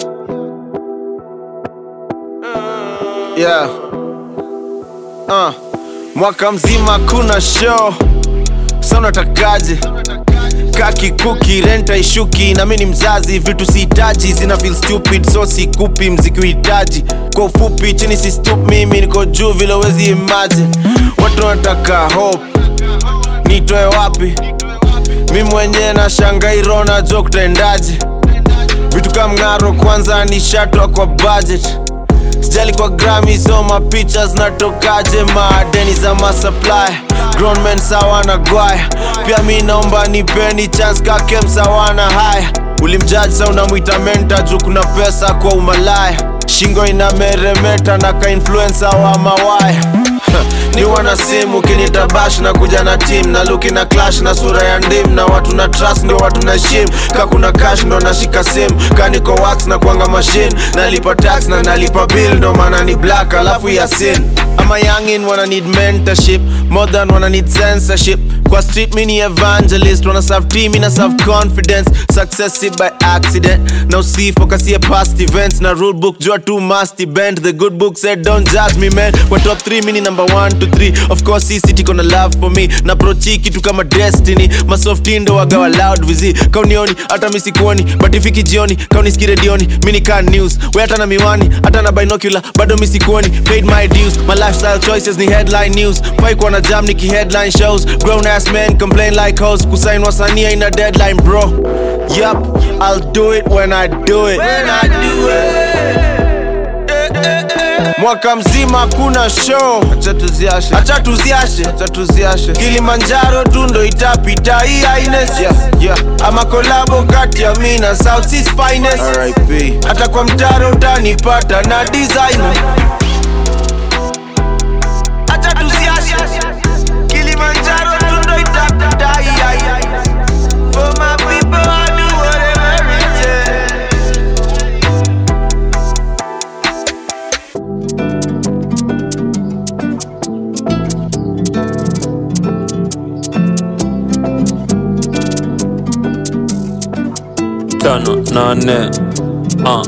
Yeah. Uh. Mwaka mzima kuna show sa unatakaje kaki kuki renta ishuki na mi ni mzazi vitu sihitaji zina feel stupid so sikupi mziki uhitaji kwa ufupi chini si stup mimi niko juu vile wezi imagine watu wanataka hope nitoe wapi mi mwenyewe na shangairo najua kutaendaje vitu kama mng'aro kwanza nishatwa kwa budget sijali kwa grami so mapicha zinatokaje maadeni za masupply grown men sawa na gwaya pia mi naomba nipeni chance kake msawana haya ulimjaji sa unamwita menta juu kuna pesa kwa umalaya shingo inameremeta na ka influencer wa mawaya ni wana simu kinitabash na kuja na team na luki na clash na sura ya ndim na watu na trust ndio watu na shim ka kuna cash ndo nashika sim kaniko wax na kuanga machine nalipa tax na nalipa bill ndo maana ni black alafu ya sin ama youngin wana need mentorship more than wana need censorship kwa street mini evangelist wana serve team ina serve confidence success si by accident na usifokasie past events na rule book jua tu must bend the good book said don't judge me man kwa top 3 mini number 1 to 3 of course hii city kona love for me na prochi kitu kama destiny masofti ndo wagawa loud vizi kaunioni hata misikuoni but ifiki jioni kauniski redioni mini can news we hata na miwani hata na binocular bado misikuoni paid my dues my lifestyle choices ni headline news fai kuwa na jam niki headline shows grown ass men complain like hoes kusain wasania ina deadline bro yup i'll do it when i do it when i do it mwaka mzima kuna show acha tuziashe acha tuziashe acha tuziashe kilimanjaro tu ndo itapita hii aines yeah, yeah. ama kolabo kati ya mi na south Seas finest RIP. hata kwa mtaro utanipata na designer acha tuziashe kilimanjaro tu ndo itapita hii aines for my people I do whatever it takes tano nane uh.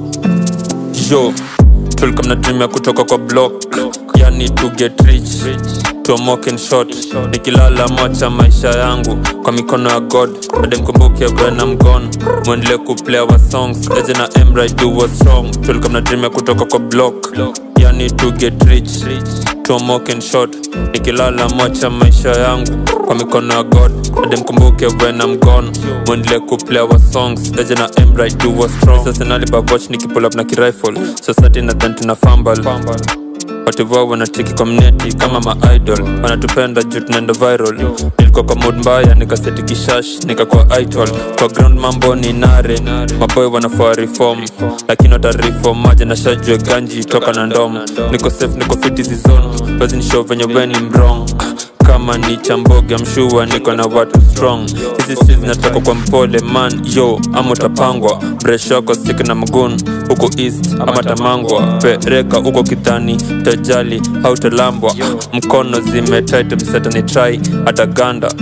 yo tulikuwa mnatumia kutoka kwa block yani to get rich tomoken shot nikilala mocha maisha yangu kwa mikono ya god ademkumbuke when I'm gone mwendelee kuplay our songs eje na emra do what's wrong tulikuwa mnatumia kutoka kwa block yani to get rich tomoken shot nikilala mocha maisha yangu kwa mikono ya god ademkumbuke when I'm gone mwendelee kuplay our songs eje na emra do what's wrong sasa nalibavoch nikipull up na kirifle society nadhan tuna fumble wativoa wanacheki kwa mneti kama maidol wanatupenda juu tunaenda viral nilikuwa kwa mood mbaya nikaseti kishash nikakuwa idol kwa ground mambo ni nare maboy wanafaa reform lakini watareform maja na shajue ganji toka na ndom niko safe niko fiti zizon basi ni show venye weni mrong kama ni chamboga mshua niko na watu strong hizi streets zinatoka kwa mpole man yo ama utapangwa breshoko sik na mgun huko east ama tamangwa pereka huko kidhani tajali hautalambwa mkono zimetit mseta ni try hata ganda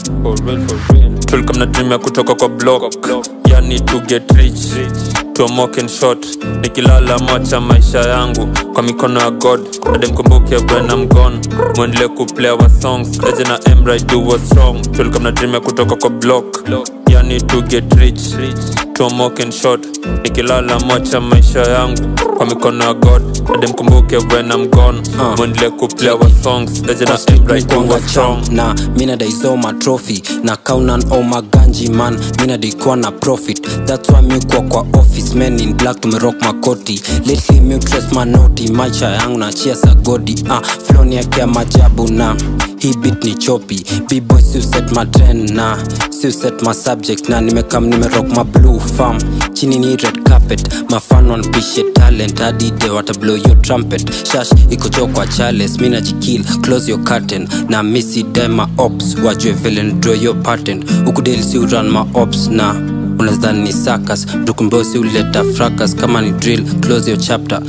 tulikuwa mnatumia kutoka kwa block yani to get rich tomoken shot nikilala mocha maisha yangu kwa mikono ya god ademkumbuke when I'm gone mwendelee kuplay our songs eje na emra do what's wrong tulikuwa mnatumia kutoka kwa block yani to get rich tomoken shot nikilala mocha maisha yangu kwa mikono ya god ademkumbuke when I'm gone mwendelee kuplay our songs eje na emra do what's wrong na mina daizoma trophy na kaunan o maganji man mina daikuwa na profit thats why miukua kwa office men in black tumerock makoti lately miutres manoti maisha yangu na chia sagodi ah, floni yake ya majabu na hii bit ni chopi bboy siuset matren na siuset ma subject na nimekam nimerock ma blue farm chini ni red carpet mafan wanpishe talent adide watablow your trumpet shash ikocho kwa chales mina jikil close your curtain na misi dema ops wajue vile draw your patent ukudeli si uran ma ops na unazidhani ni sakas mtukumbosi uleta fracas kama ni drill close your chapter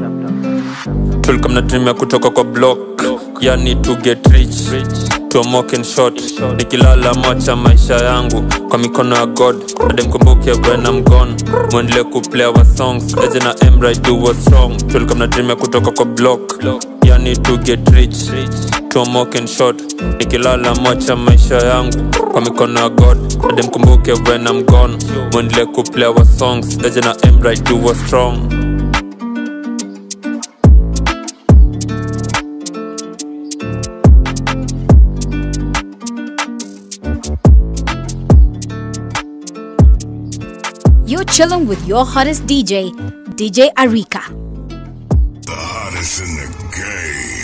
tulikuwa mnatumia kutoka kwa block yani to get rich tomoken shot nikilala mocha maisha yangu kwa mikono ya god ademkumbuke when I'm gone mwendelee kuplay our songs eje na emra do what's wrong tulikuwa mnatumia kutoka kwa block yani to get rich tomoken shot nikilala mocha maisha yangu kwa mikono ya god ademkumbuke when I'm gone mwendelee kuplay our songs eje na emra do what's wrong You're chilling with your hottest DJ, DJ Arika. The hottest in the game.